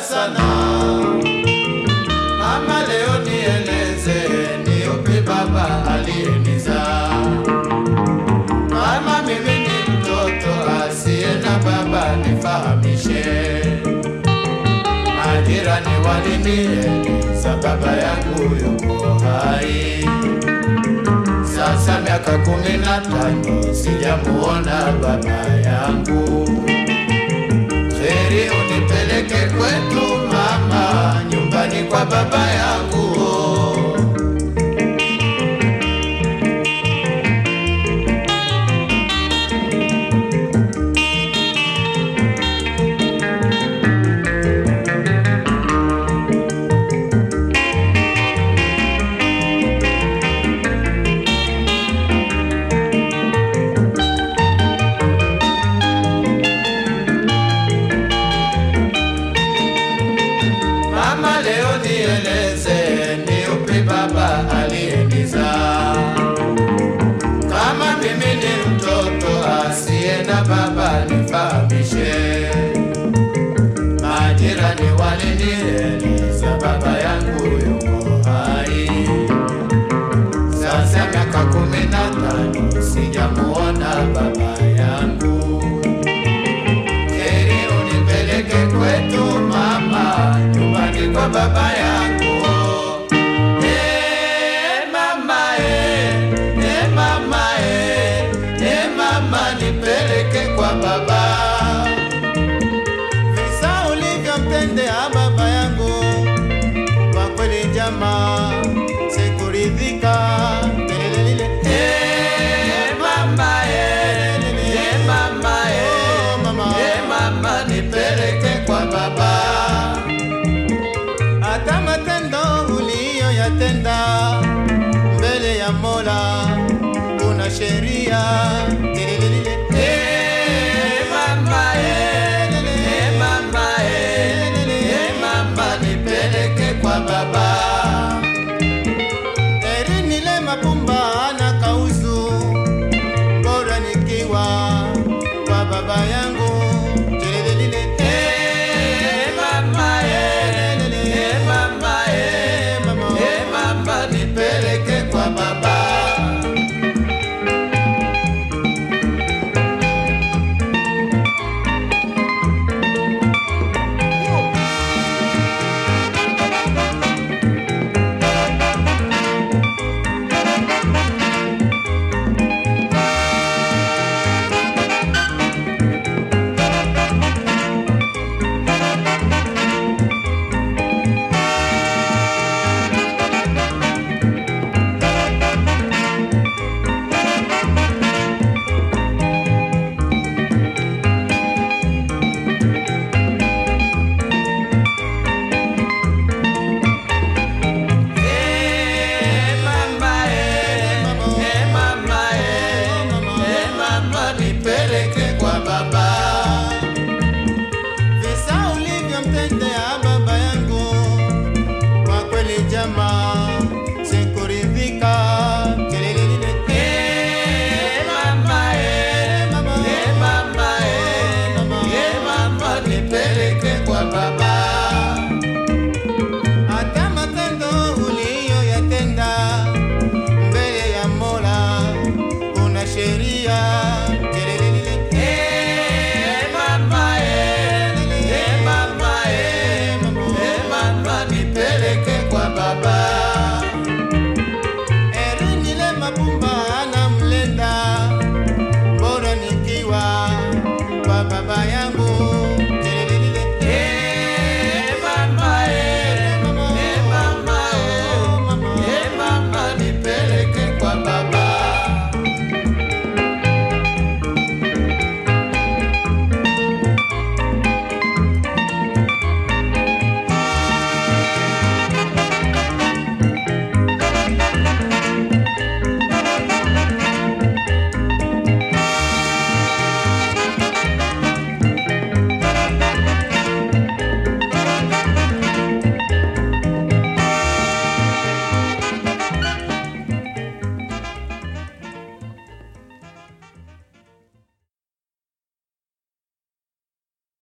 sana mama, leo nieleze ni upi baba aliyenizaa. Kama mimi ni mtoto asiye na baba, nifahamishe. Majirani walinieleza baba yangu yuko hai. Sasa miaka kumi na tano sijamuona baba yangu. Heri unipeleke kwetu mama, nyumbani kwa baba yangu. Mama, leo nieleze ni upi baba aliyenizaa. Kama mimi ni mtoto asiye na baba, nifahamishe. Majirani walinieleza baba yangu yuko hai. Sasa miaka kumi na tano sijamuona baba yangu. Heri unipeleke kwetu mama, nyumbani kwa baba yangu. Eh, mama, eh, eh, mama, eh, eh, mama, nipeleke kwa baba. Visa ulivyompendea baba yangu, kwa kweli jamaa, sikuridhika. Lelelelele. Eh, mama, eh, eh, mama, eh, Oh, mama. eh, mama, nipeleke kwa baba. Hata matendo uliyoyatenda mbele ya Mola, kuna sheria. Lelelelele. Eh, mama, eh, eh, mama, eh, eh, mama, nipeleke kwa baba. Heri nile mapumba na kauzu, bora nikiwa kwa baba yangu. Lelelelele. Eh, mama, eh, eh, mama, eh, Mama. eh, mama, nipeleke kwa baba.